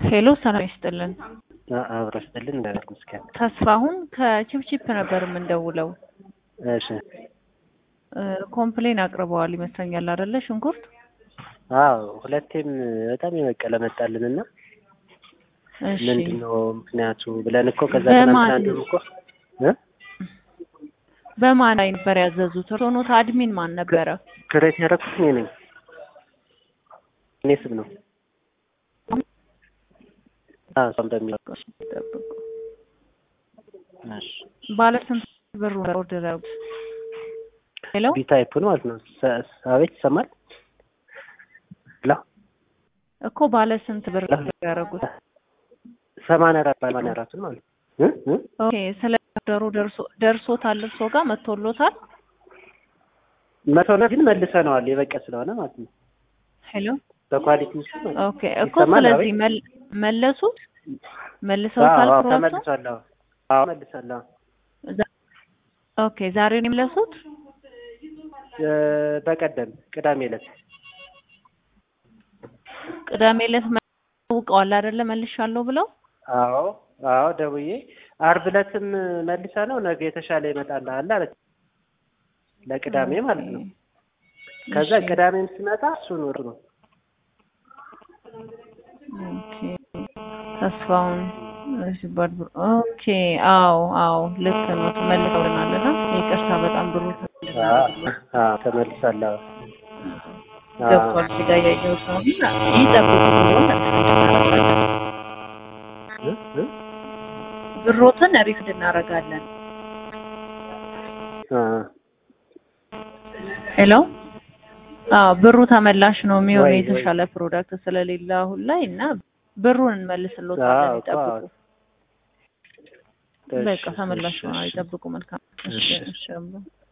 ሄሎ ሰላም ይስጥልን። አብሮ ስጥልን እንዳለት ምስኪን ተስፋሁን ከቺፕቺፕ ነበር የምንደውለው። እሺ እ ኮምፕሌን አቅርበዋል ይመስለኛል አይደለ? ሽንኩርት አዎ ሁለቴም በጣም የበቀለ መጣልን እና እሺ ምንድን ነው ምክንያቱ ብለን እኮ ከዛ በማን- ትናንትና እንደውም እኮ እ በማን ላይ ነበር ያዘዙት? ሮኖት አድሚን ማን ነበረ? ክሬት ያደረኩት እኔ ነኝ። እኔ ስም ነው። አዎ እሷም በሚለው ጠብቁ። እሺ ባለ ስንት ብር ነው ኦርደር ያደረጉት? ሄሎ ቢ ታይፑን ማለት ነው። ሰ- አቤት ይሰማል? ላ እኮ ባለ ስንት ብር ነው ያደረጉት? ሰማንያ አራት ሰማንያ አራቱን ማለት ነው። እ እ ኦኬ ስለ ኦርደሩ ደርሶ ደርሶታል እርሶ ጋር መጥቶሎታል? መቶ ነው ግን መልሰነዋል የበቀ ስለሆነ ማለት ነው። ሄሎ በኳሊቲ ውስጥ ማለት ነው። ኦኬ እኮ ይሰማል? ስለዚህ አቤት? መል- መለሱት መልሰውታል አዎ አዎ ፕሮዳክቱን? ተመልሷል። አዎ አዎ መልሳለሁ። ዛ- ኦኬ ዛሬ ነው የመለሱት? እ በቀደም ቅዳሜ ዕለት ቅዳሜ ዕለት አውቀዋል አይደለ? መልሻለሁ ብለው አዎ አዎ ደውዬ ዓርብ ዕለትም መልሰ ነው ነገ የተሻለ ይመጣልሃል አለች። ለቅዳሜ ማለት ነው። ከዛ እሺ። ቅዳሜም ሲመጣ እሱን ወር ነው ኦኬ ተስፋውን እሺ ባድብር ኦኬ አዎ አዎ ልክ ነው ተመልሰውልናል እና ይቅርታ በጣም ብሩ አዎ ተመልሳለሁ። አዎ ገብቷል እዚህ ጋር ያየሁት ነው እና ይጠብቁ ብሎን እናደርጋለን እ እ ብሮትን ሪፍድ እናደርጋለን አ ሄሎ አዎ ብሩ ተመላሽ ነው የሚሆነው ወይ፣ ወይ። የተሻለ ፕሮዳክት ስለሌለ አሁን ላይ እና ብሩን እንመልስሎታለን አዎ እኮ ይጠብቁ አዎ። በቃ እሺ፣ ተመላሽ እሺ፣ ነው እሺ። ይጠብቁ መልካም እሺ እሺ። እሺ